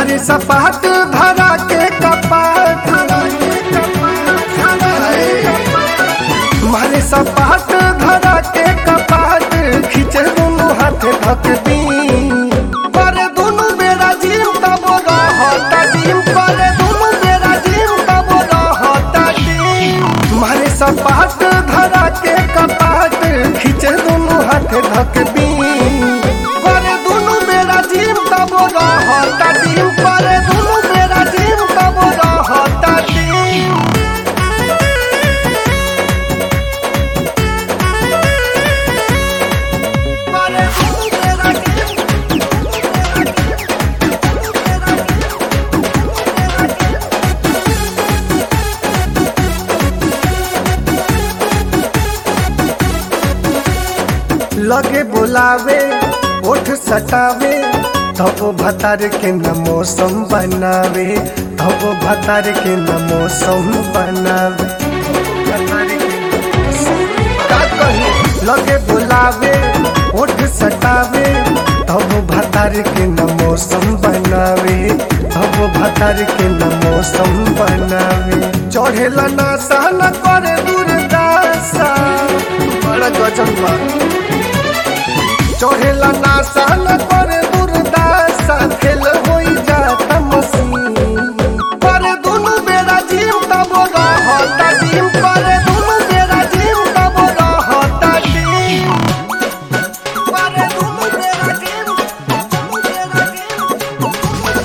मारे सपाट धरा के कपाट मारे सपाट धरा के कपाट खींचे दोनों हाथ धक दी करे दोनों बेरा जिम तब रहता जिम करे दोनों बेरा जिम तब रहता जिम मारे सपाट धरा के कपाट खींचे दोनों हाथ धक दी करे दोनों बेरा जिम तब रहता जिम करे दोनों बेरा जिम तब रहता जिम करे दोनों बेरा जिम लगे बुलावे ओठ सटावे तब भतार के न मौसम बनावे तब भतार के न मौसम बनावे भतार के न मौसम का कही? लगे बुलावे ओठ सटावे तब भतार के न मौसम बनावे तब भतार के न मौसम बनावे चढ़ेला ना सहन करे दुर्दासा बड़ा गजब बा चढ़ेला ना सहन करे दुर्दासा फेल होई जाता मसीन करे दुनु बेरा जिम तब रहता जिम करे दुनु बेरा जिम तब रहता जिम करे दुनु बेरा जिम दुनु बेरा जिम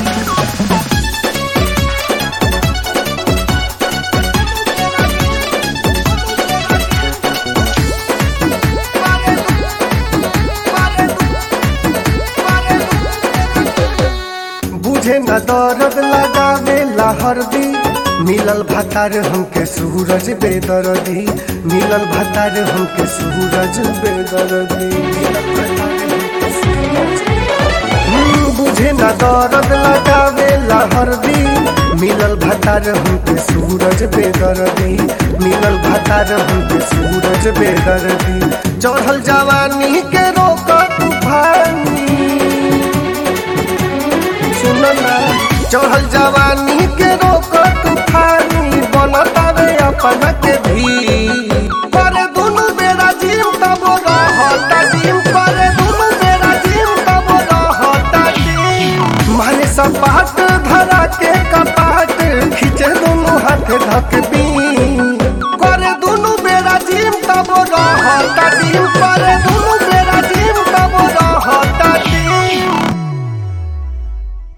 बुझे न दर्द लगावे हरदी मिलल भतार हमके सूरज बेदर्दी मिलल भतार हमके सूरज बेदर्दी हम्म, बुझे न दर्द लगावे हरदी मिलल भतार हमके सूरज बेदर्दी मिलल भतार हमके सूरज बेदर्दी चढ़ल जवानी के रोक तूफानी सुनना चढ़ल जवानी के रोक तूफानी बनतावे अपन के भी करे दुनु बेरा जिम तब रहता जिम करे दुनु बेरा जिम तब रहता जिम मारे सपाट धरा के कपाट खींचे दुनु हाथ धक दी करे दुनु बेरा जिम तब रहता जिम